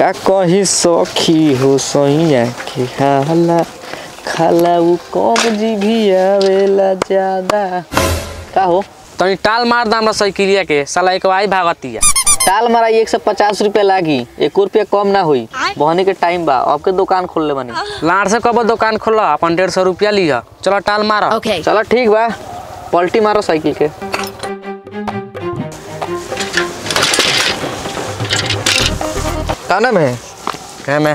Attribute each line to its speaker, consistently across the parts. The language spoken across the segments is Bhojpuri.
Speaker 1: का कही सखी हो सैया के हाला खाला उ कम जी भी आवेला ज्यादा का हो
Speaker 2: तनी टाल मार दा हमरा साइकिलिया के साला एक आई भागतिया
Speaker 1: टाल मारा एक सौ पचास रुपया लागी एक रुपया कम ना हुई बहनी के टाइम बा आपके दुकान खोल ले बनी
Speaker 2: लाड़ से कब दुकान खोला अपन डेढ़ सौ रुपया लिया चलो टाल मार
Speaker 3: Okay.
Speaker 1: चलो ठीक बा पलटी मारो साइकिल के का नाम है
Speaker 2: कहे मैं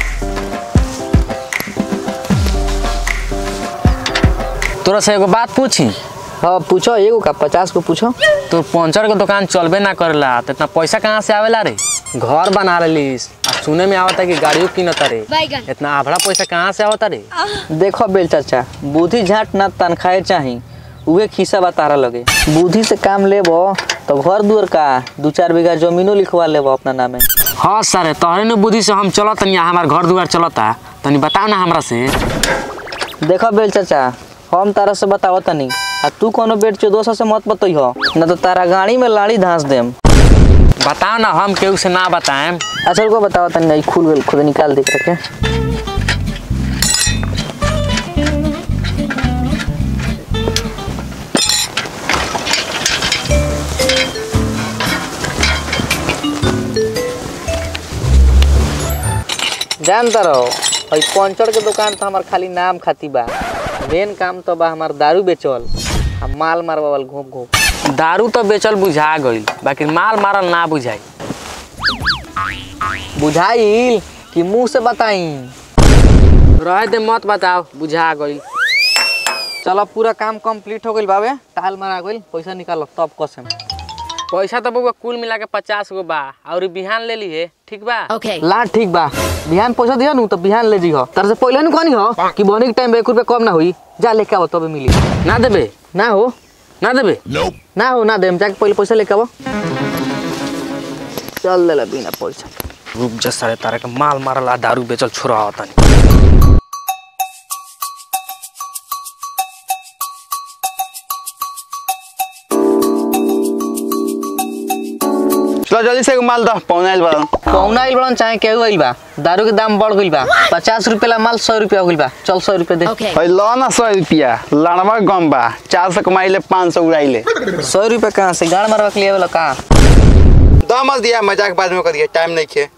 Speaker 2: तोरा से एगो बात पूछी
Speaker 1: हाँ पूछो एगो का पचास को पूछो
Speaker 2: तू पंचर के दुकान चलबे ना करेला तो इतना पैसा कहाँ से आवेला रे घर बना लेलिस आ सुने में आवता कि गाड़ियों किनता रे
Speaker 3: बैगन।
Speaker 2: इतना आभड़ा पैसा कहाँ से आवता रे
Speaker 1: देखो बेल चाचा बुद्धि झाट ना तनखाए चाही उहे खिस्सा बा तारा लगे बुद्धि से काम लेबो तो घर दुआर का दू चार बीघा जमीनो लिखवा लेबो अपना नामे
Speaker 2: हाँ सर तोहरे ने बुद्धि से हम चलत तनी हमार घर दुआर चलता तनी बताओ ना हमरा से
Speaker 1: देखो बेल चाचा हम तारा से बतावो तनी आ तू कोनो बेट चौदह से मत बतइहो न तो तारा गाड़ी में लाड़ी धांस देम
Speaker 2: बताओ ना हम केहू से ना बताएम
Speaker 1: अच्छा रुको बताओ तनी नहीं खुल गल खुद निकाल देख रखे जानता रहो और पंचर के दुकान तो हमार खाली नाम खाती बा मेन काम तो बा हमार दारू बेचल आ माल मारवावल घूप घूप
Speaker 2: दारू तो बेचल बुझा गईल बाकी माल मारल ना बुझाई
Speaker 1: बुझाइल कि मुंह से बताई
Speaker 2: रहे दे मत बताओ बुझा गईल
Speaker 1: चलो पूरा काम कंप्लीट हो गइल बाबे टाल मारा गइल पैसा निकालो तब कसम
Speaker 2: पैसा तो बउआ कुल मिला के पचास गो बा और बिहान ले लिए ठीक बा
Speaker 3: Okay.
Speaker 1: ला ठीक बा बिहान पैसा दिया नु तो बिहान ले जीहो तार से पहले नु कहनी हो कि बनी के टाइम में एक रुपया कम ना हुई जा लेके आओ तबे मिली
Speaker 2: ना देबे
Speaker 1: ना हो
Speaker 2: ना देबे
Speaker 1: ना हो ना देम जाके पहले पैसा लेके आओ चल ले ला बिना पैसा
Speaker 2: रुक जा सारे तारा के माल मारल आ दारू बेचल छोरा होता
Speaker 4: चलो जल्दी से एगो माल दो पौना आइल बा
Speaker 1: कौन आइल बड़न चाहे केहू आइल बा दारू के दाम बढ़ गइल बा पचास रुपया ला माल सौ रुपया हो गइल बा चल सौ रुपया दे
Speaker 3: Okay.
Speaker 4: भाई लो ना सौ रुपया लड़वा गम बा चार सौ कमाइले पाँच सौ उड़ाइले
Speaker 1: सौ रुपया कहाँ से गाड़ मारवा के लिए वाला कहाँ
Speaker 4: दो मत दिया मजाक बाद में कर दिया टाइम नहीं खे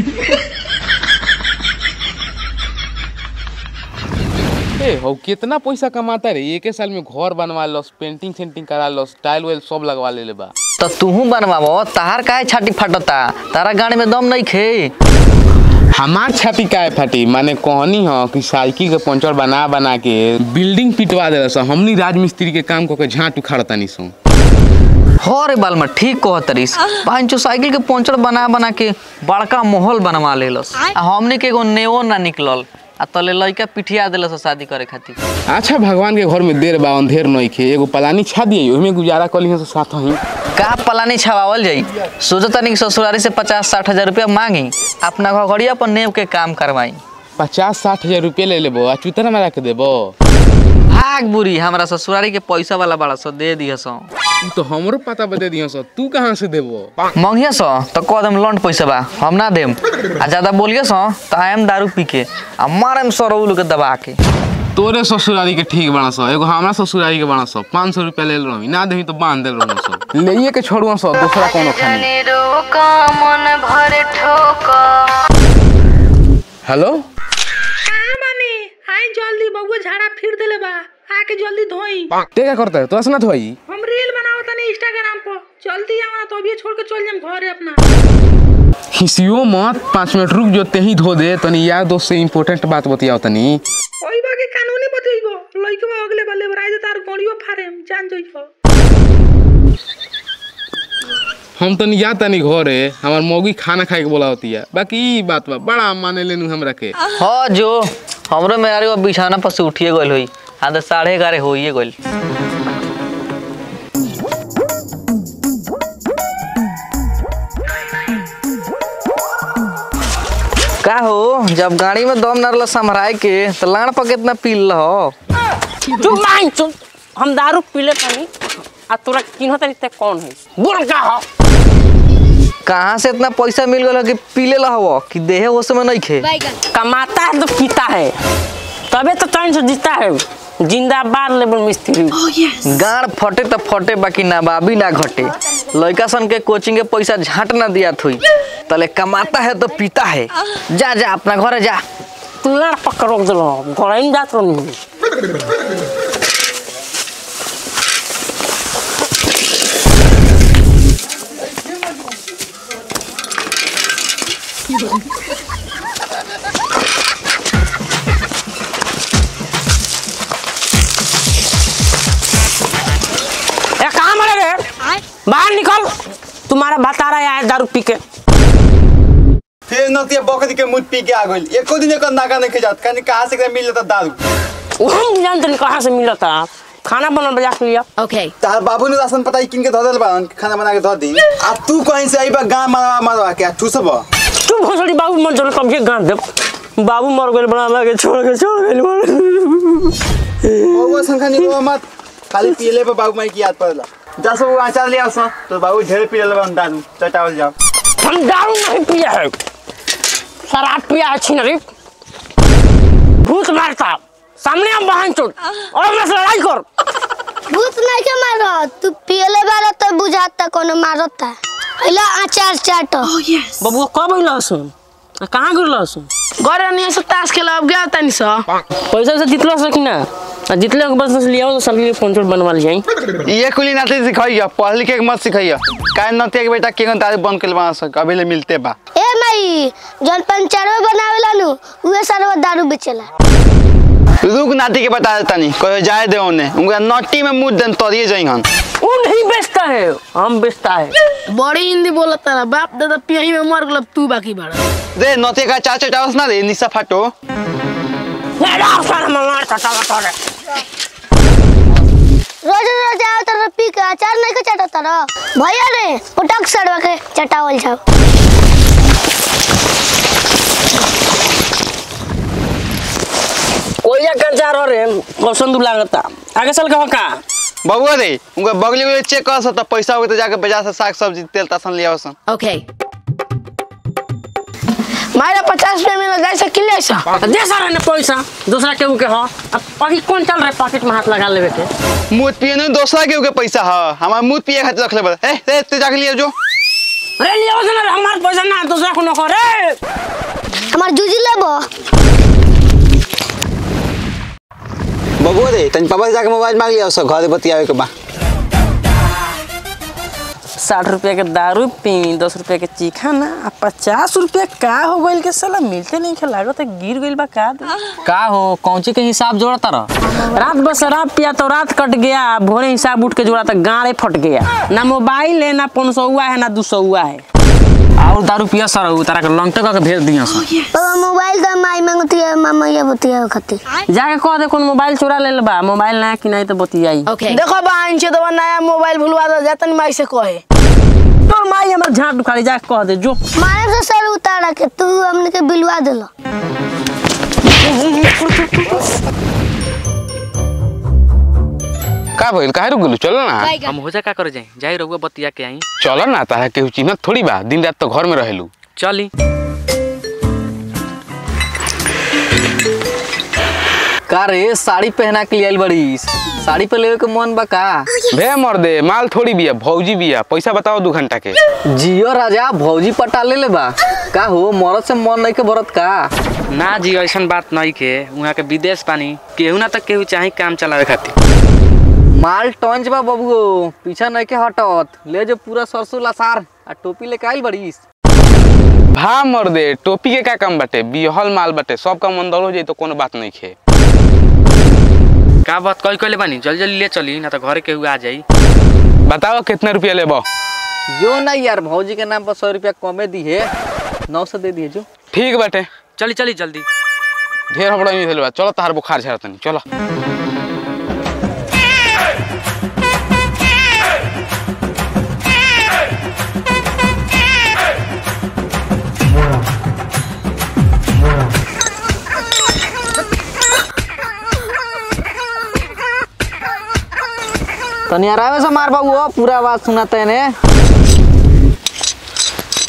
Speaker 5: ए हो कितना पैसा कमाता रे एक साल में घर बनवा लस पेंटिंग सेंटिंग करा लस टाइल वाइल सब लगवा ले बा
Speaker 1: तो तूहू बनवाबो ताहार काहे छाती फाटता तारा गाड़ी में दम नहीं खे
Speaker 5: हमार छाती काहे फाटी माने कहनी हो कि साइकिल के पंचर बना बना के बिल्डिंग पिटवा दे सो हमनी राजमिस्त्री के काम करके झाट उखाड़तानी सो
Speaker 1: हो रे बाल में ठीक कह तरीस पांचो साइकिल के पंचर बना बना के बड़का महल बनवा लेलस आ हमने के एगो नेओ ना निकलल आ तले लइका पिठिया देलस शादी करे खातिर
Speaker 5: अच्छा भगवान के घर में देर बा अंधेर नहीं खे एगो पलानी छा दिए ओहिमे गुजारा कली से साथ ही
Speaker 1: का पलानी छवावल जाई सोचो तनी कि ससुरारी से पचास साठ हजार रुपया मांगी अपना घड़िया पर नेव के काम करवाई
Speaker 5: पचास साठ हजार रुपये ले लेबो आ चुतरा में रख देबो
Speaker 1: आग बुरी हमरा ससुरारी के पैसा वाला बड़ा सो दे दिया सो
Speaker 5: उ तो हमरो पता बता दियो सो तू कहाँ से देबो
Speaker 1: मंगिया सो तो कह देम लंड पैसा बा हम ना देम आ ज्यादा बोलिए सो तो आयम दारू पी के आ मारम सरौल के दबा के
Speaker 5: तोरे ससुरारी के ठीक बना सो एगो हमरा ससुरारी के बना सो पाँच सौ रुपया ले रही ना देही तो बांध दे रही सो ले के छोड़ुआ सो दूसरा कोनो खानी हेलो
Speaker 6: कहाँ बानी आई जल्दी बउआ झाड़ा फिर देले बा आके जल्दी धोई
Speaker 5: ते क्या करता है तो असना धोई
Speaker 6: हम रील बनावत तनी इंस्टाग्राम पर जल्दी आवा ना तो अभी छोड़ के चल जाम घरे अपना
Speaker 5: खिसियो मत पाँच मिनट रुक जो ते ही धो दे तनी यार दोस्त से इम्पोर्टेंट बात बतियाओ तनी
Speaker 6: ओई बाकी कानूनी बतइबो लइकवा अगले बल्ले बराई दे तार गड़ियो फारेम जान जइहो
Speaker 5: हम तनी या तनी घरे हमार मौगी खाना खाए के बोला होती है बाकी ई बात बा बड़ा माने लेनु हमरा के
Speaker 1: हो जो हमरो मेरे वो बिछाना पर से उठिए गइल होई आधा साढ़े ग्यारह होइए गइल का हो जब गाड़ी में दम नरल समराय के तो लाण पर कितना पील हो
Speaker 7: चुप माइन चुप हम दारू पीले पानी आ तोरा किन्हो तरी ते कौन है बोल का हो
Speaker 1: कहाँ से इतना पैसा मिल गल कि पीले लहव कि देहे वो समय नहीं खे
Speaker 7: कमाता है तो पीता है तबे तो टाइम से जीता है जिंदाबाद लेबर मिस्त्री
Speaker 1: गाड़ फटे तो फटे बाकी ना बाबी ना घटे लड़का सन के कोचिंग के पैसा झाट ना दिया थुई तले कमाता है तो पीता है जा जा अपना घर जा
Speaker 7: तू लड़ पकड़ रोक दिलो घर में जात रही ए कहाँ मरे रे बाहर निकल तुम्हारा बता रहा है दारू पी के
Speaker 4: फिर नतिया बकरी के मुंह पी के आ गइल एको दिन एकर नाका नहीं जात कहीं कहाँ से एकरा मिल जाता दारू
Speaker 7: वो हम नहीं जानते नहीं कहाँ से मिला था खाना बना बजा के लिया
Speaker 3: Okay.
Speaker 4: तार बाबू ने राशन पता किन के धो देल बान खाना बना के धो दी आ तू कहीं से आइबा गांव मारवा मारवा के तू सब
Speaker 7: तू भोसड़ी बाबू मर जाने कब ये गान दे बाबू मर गए बना लगे छोड़ के छोड़ गए
Speaker 4: वो संख्या नहीं हो मत खाली पीले पे बाबू माई की याद पड़ला दस वो आचार ले आवस तो बाबू ढेर पी लेबा दारू चटावल जाओ
Speaker 7: हम दारू नहीं पिया है शराब पिया है छिनरी भूत मारता सामने हम बहन चोट और मैं से लड़ाई कर
Speaker 8: भूत नहीं के मारो तू पियले बारा तो बुझाता कोनो मारता अइला आचार चाट
Speaker 7: बबू कब अइला सुन कहाँ गिरला सुन
Speaker 3: घरे नहीं से ताश खेला अब गया तनी सा
Speaker 7: पैसा से जितला सकी ना आ जितले के बस लिया तो साल के पंचर बनवा लिया
Speaker 4: ये कुली नाते सिखाइया पढ़ लिख के मत सिखाइया काहे नतिया के बेटा केगन दारू बंद के बना सक अभी ले मिलते बा
Speaker 8: ए माई जन पंचरवा बनावेला नु उहे सरवा दारू बेचेला
Speaker 4: रुक नाती के बता देता नहीं कहो जाए दे ओने उनका नट्टी में मुंह देन तोरिए जाई हन
Speaker 7: वो नहीं बेचता है हम बेचता है
Speaker 3: बड़ी हिंदी बोलता ना बाप दादा पियही में मर गल तू बाकी बड़ा
Speaker 4: रे नतिया का चाचा चावस ना रे निशा फाटो
Speaker 7: ये डाल सारा मार चटा चटा
Speaker 8: रोज रोज आओ तर पी के अचार नहीं के चटता र भैया रे पटक सरवा के चटावल जाओ
Speaker 7: कोई कंचा रह रे कौशन दू लागता आगे चल के का
Speaker 4: बबुआ रे उनका बगली में चेक कर सकता पैसा होगा तो जाके बाजार से साग सब्जी तेल तासन ले आवसन
Speaker 3: Okay. मारा पचास रुपया मिला जाए से किले सा
Speaker 7: दे सारा ने पैसा दूसरा केहू के हो अब अभी कौन चल रहा है पॉकेट में हाथ लगा लेवे के
Speaker 4: मुंह पिए नहीं दूसरा के उके पैसा है हमारा मुंह पिए खातिर रख ले बस ए रे तू जाके लिए जो
Speaker 7: अरे लिया ना हमार पैसा ना दूसरा को नको रे
Speaker 8: हमार जूजी लेबो
Speaker 4: बबुआ रे तन पापा से जाके मोबाइल मांग लिया सब घर बतियावे के बा
Speaker 7: साठ रुपया के दारू पी दस रुपया के चीखा ना आ पचास रुपया का हो गइल के साला मिलते नहीं खे लागत है गिर गइल बा का दे।
Speaker 2: का हो कौची के हिसाब जोड़ता रह
Speaker 7: रात बस शराब पिया तो रात कट गया भोरे हिसाब उठ के जोड़ा तो गाड़े फट गया ना मोबाइल है ना पाँच सौआ है ना दो सौआ है
Speaker 2: और दारू पिया सर तारा के लंगटे के भेज दिया सर
Speaker 8: बाबा मोबाइल तो माई मांगती है मामा ये बतिया खातिर
Speaker 7: जाके कह दे कौन मोबाइल चुरा ले बा मोबाइल नया कि नहीं तो बतियाई
Speaker 3: Okay. देखो बहन छे तो नया मोबाइल भुलवा दो जातन माई से कहे
Speaker 7: तोर माई हमर झाट उखाड़ी जाके कह दे जो
Speaker 8: मारे से सर उतारा के तू हमने के बिलवा देलो
Speaker 5: का भइल काहे रुक गेलू चलो ना
Speaker 2: हम हो जा का करे जाए जाई रहुआ बतिया के आई
Speaker 5: चलो ना ताहे केहू चिन्हत थोड़ी बा दिन रात तो घर में रहेलू
Speaker 2: चली
Speaker 1: का रे साड़ी पहना के लिए आइल बड़ी साड़ी पे लेवे के मन बा का
Speaker 5: भे मर दे माल थोड़ी बिया भौजी बिया पैसा बताओ दू घंटा के
Speaker 1: जियो राजा भौजी पटा ले ले बा का हो मरद से मन नहीं के भरत का
Speaker 2: ना जी ऐसन बात नहीं के वहाँ के विदेश पानी केहू ना तक केहू चाहे काम चलावे खातिर
Speaker 1: माल टंच बा बबुओ पीछा नहीं के हटत ले जो पूरा सरसों लसार आ टोपी लेके आइल बड़ीस
Speaker 5: भा मर दे टोपी के का काम बाटे बिहल माल बाटे सब काम अंदर हो जाई तो कोनो बात नहीं खे
Speaker 2: का बात कही कहले बानी जल्दी जल्दी ले चली ना तो घरे केहू आ जाई
Speaker 5: बताओ कितना रुपया लेबो
Speaker 1: जो नहीं यार भौजी के नाम पर सौ रुपया कमे दी है नौ सौ दे दिए जो
Speaker 5: ठीक बाटे
Speaker 2: चली चली जल्दी
Speaker 5: ढेर हबड़ा नहीं भेल बा चलो तार बुखार झड़तनी चलो
Speaker 1: तनी आराम से मार बाबू पूरा आवाज सुनाते ने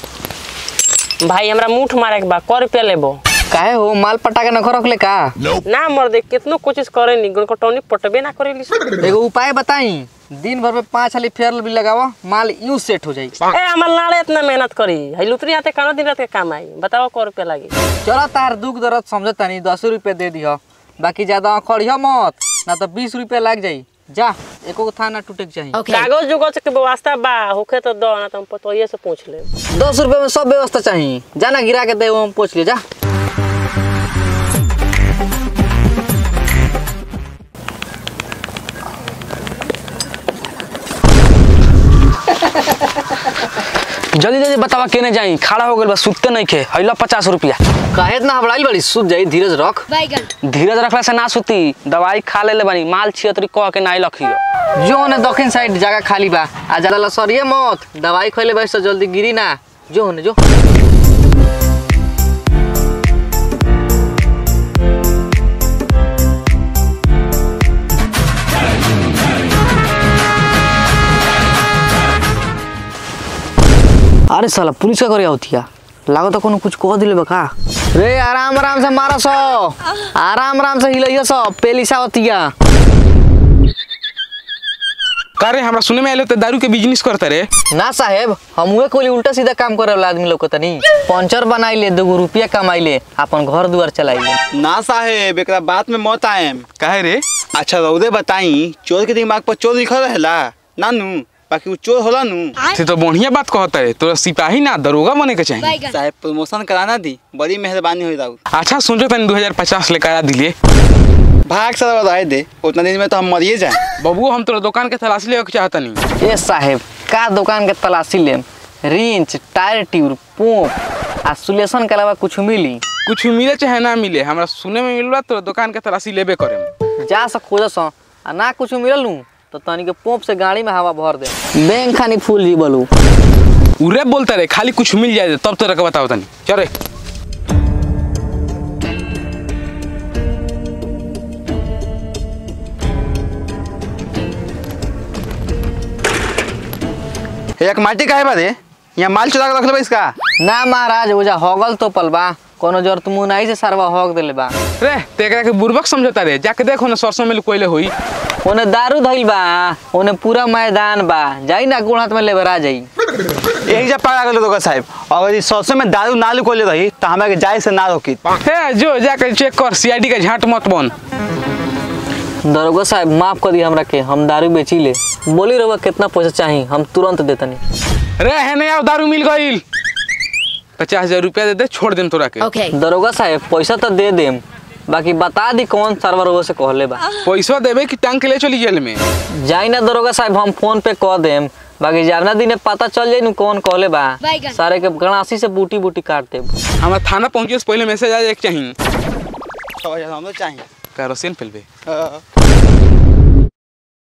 Speaker 7: भाई हमरा मुठ मारे के बा कर रुपया लेबो
Speaker 1: काहे हो माल पटा के नखर रखले का
Speaker 7: ना मर दे कितनो कोशिश करे नी कटौनी पटबे ना करेली
Speaker 1: एगो उपाय बताई दिन भर में पाँच हाली फेयर भी लगावा माल यूं सेट हो जाई
Speaker 7: ए हमर लाड़े इतना मेहनत करी है लुतरी आते कानो दिन रात के काम आई बताओ कर रुपया लागी
Speaker 1: चलो तार दुख दर्द समझ तनी दस रुपये दे दिह बाकी ज्यादा अखड़िया मत ना तो बीस रुपये लग जाई जा एको गो थाना टूटे के चाहिए
Speaker 7: कागज जुगज के व्यवस्था बा होखे तो दो ना तो हम पतोइए से पूछ ले
Speaker 1: दस रुपये में सब व्यवस्था चाहिए जाना गिरा के दे हम पूछ लिया जा
Speaker 2: जल्दी जल्दी बतावा केने जाई खड़ा हो गइल बा सुत्ते नहीं खे हैला पचास रुपया
Speaker 1: काहे इतना हबड़ाइल बड़ी सूझ जाई धीरज रख
Speaker 2: धीरज रखला से ना सुती दवाई खा लेले बानी माल छियतरी कह के नाई लखियो
Speaker 1: जो ने दक्षिण साइड जगह खाली बा आ ज्यादा लसरिए मत दवाई खइले बा तो जल्दी गिरी ना जो होने जो अरे साला पुलिस का करे होतिया लागो तो कोनो कुछ कह दिले बा का रे आराम आराम से मारा सो आराम आराम से हिलइयो सो पेलिसा होतिया
Speaker 5: का रे हमरा सुने में आइलो तो दारू के बिजनेस करता रे
Speaker 1: ना साहेब हमुए कोई उल्टा सीधा काम करे वाला आदमी लोग को तनी पंचर बनाई ले दो रुपया कमाई ले अपन घर दुआर चलाई ले
Speaker 4: ना साहेब एकरा बात में मत आएम
Speaker 5: काहे रे
Speaker 4: अच्छा रौदे बताई चोर के दिमाग पर चोर लिखल रहेला ना नू बाकी वो चोर होला नू
Speaker 5: ते तो बढ़िया बात कहता है तोरा सिपाही ना दरोगा बने के चाहिए
Speaker 4: साहेब प्रमोशन कराना दी बड़ी मेहरबानी हुई राउत
Speaker 5: अच्छा सोचो तनी 2050 ले करा दिले
Speaker 4: भाग सारा रह दे उतना दिन में तो हम मरिए जाए
Speaker 5: बबू हम तोरा दुकान के तलाशी लेवे के चाहता नहीं
Speaker 1: ए साहेब का दुकान के तलाशी लेम रिंच टायर ट्यूब पोप आ सुलेशन के अलावा कुछ मिली
Speaker 5: कुछ मिले चाहे ना मिले हमरा सुने में मिलला तोरा दुकान के तलाशी लेबे करे
Speaker 1: जा से खोज सो आ ना कुछ मिलल नू तो तनी के पोप से गाड़ी में हवा भर दे बैंक खानी फूल जी बोलू
Speaker 5: उरे बोलता रे खाली कुछ मिल जाए तब तोरा के बताओ तनी चल रे
Speaker 4: एक माटी काहे बारे यहाँ माल चुरा के रख ले इसका
Speaker 1: ना महाराज ओजा होगल तो पलबा कोनो जरूरत मुंह नहीं से सरवा होग देले बा
Speaker 5: रे ते एकरा के बुर्बक समझता रे जाके देखो ना सरसों में कोइले होई
Speaker 1: ओने दारू धइल बा ओने पूरा मैदान बा जाई ना गोड़ हाथ में लेबरा जाई
Speaker 4: एक जब पकड़ा गए तो साहब अगर इस सरसों में दारू ना लुकोले रही तो हमारे के जाए से ना रोकी
Speaker 5: हे जो जाके चेक कर सीआईडी के झाट मत बन
Speaker 1: दरोगा साहब माफ कर दी हमरा के हम दारू बेची ले बोली रहुआ कितना पैसा चाहिए हम तुरंत देतनी
Speaker 5: रे है नहीं आओ दारू मिल गईल पचास हजार रुपया दे दे छोड़ देम तोरा के
Speaker 1: दरोगा साहब पैसा तो दे देम बाकी बता दी कौन सर्वर वो से कहले बा
Speaker 5: पैसा देबे कि टांग के ले चली जेल में
Speaker 1: जाई ना दरोगा साहब हम फोन पे कह देम बाकी जावना दिन पता चल जाई नु कौन कहले बा सारे के गणासी से बूटी बूटी काट देब
Speaker 5: हमारा थाना पहुंचे से पहले मैसेज आ जाए चाहिए
Speaker 4: हम तो चाहिए
Speaker 5: कैरोसिन फैलबे
Speaker 4: हाँ।